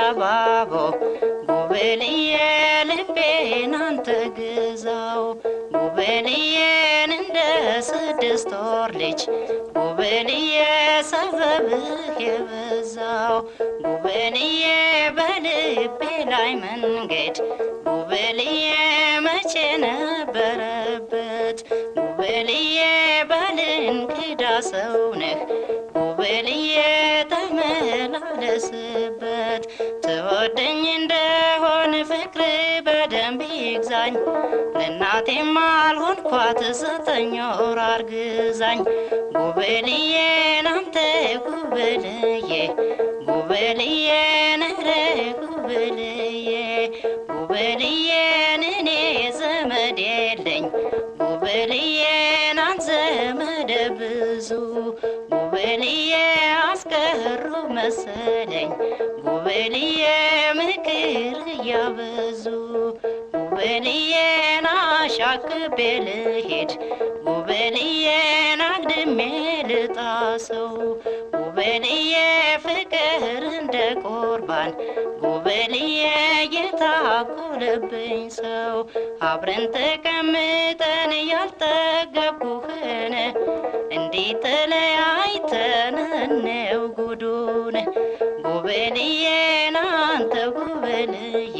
ተባቦ ጉብልዬ ልቤን አንተ ግዛው ጉብልዬን እንደ ስድስት ወር ልጅ ጉብልዬ ሰበብህ የበዛው ጉብልዬ በልቤ ላይ መንገድ ጉብልዬ መቼ ነበረበት ጉብልዬ ባልንክዳ ሰው ነህ ጉብልዬ ተመላለስበት ትወደኝ እንደሆን ፍቅር በደንብ ይግዛኝ ለእናቴም አልሆንኳት ዘጠኝ ወር አርግዛኝ ጉብልዬ ናንተ ጉብልዬ ጉብልዬ ነረ ጉብልዬ ጉብልዬን እኔ ዘመድ የለኝ ጉብልዬን አንተ ዘመደ ብዙ ጉብልዬ አስቀሩ መሰለኝ ጉብልዬ ምክር እያበዙ ጉብልዬን አሻክቤ ልሄድ ጉብልዬን አግድሜ ልጣሰው ጉብልዬ ፍቅር እንደ ቁርባን ጉብልዬ የታኮለብኝ ሰው አብረን ተቀምጠን ያልጠገብኩህን እንዲህ ተለያይተን ነው ጉዱን ጉብልዬን አንተ ጉብልዬ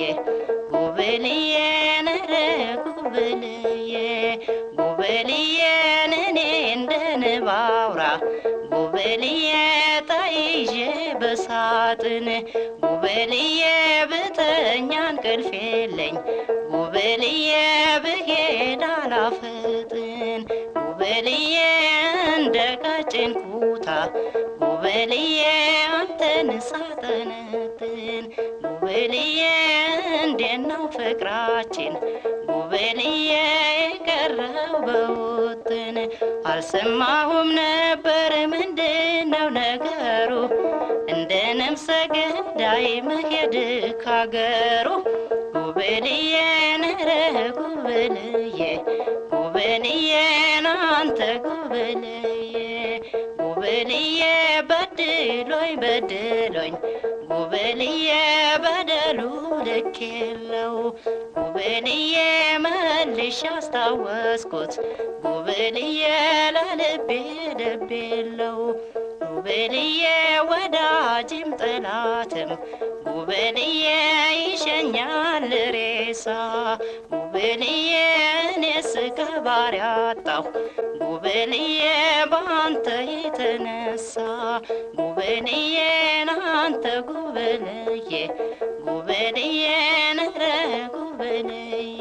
ጉብልዬን ረ ጉብልዬ ጉብልዬን እኔ እንደ ንብ አውራ ጉብልዬ ተይዤ በሳጥን ጉብልዬ ብተኛ እንቅልፍ የለኝ ጉብልዬ ብሄድ አላፈጥን ጉብልዬ እንደ ቀጭን ኩታ ጉብልዬ አንተን ሳጠነጥን ጉብልዬ እንዴት ነው ፍቅራችን ጉብልዬ የቀረው በውጥን አልሰማሁም ነበር ምንድነው ነገሩ እንደ ነፍሰ ገዳይ መሄድ ካገሩ ጉብልዬ ነረ ጉብልዬ ጉብልዬ ናንተ ጉብልዬ ጉብልዬ በድሎኝ በድሎኝ ጉብልዬ በደሉ ልክ የለው ጉብልዬ መልሽ አስታወስኩት ጉብልዬ ለልቤ ልብ የለው ጉብልዬ ወዳጅም ጠላትም ጉብልዬ ይሸኛል ሬሳ ጉብልዬ እኔስ ከባሪ አጣሁ ጉብልዬ በአንተ የተነሳ ጉብልዬ ናንተ ጉብልዬ ጉብልዬ ነረ ጉብልዬ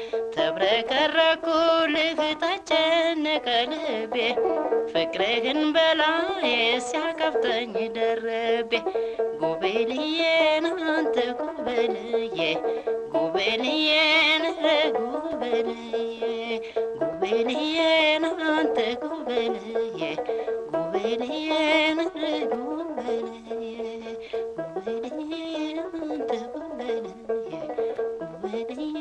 ተብረከረኩልህ ተጨነቀ ልቤ ፍቅርህን በላዬ ሲያቀብጠኝ ደረቤ ጉብልዬ ናንተ ጉብልዬ ጉብልዬ ነረ ጉብልዬ ጉብልዬ ናንተ ጉብልዬ ጉብልዬ ነረ ጉብልዬ ጉብልዬ ናንተ ጉብልዬ ጉብልዬ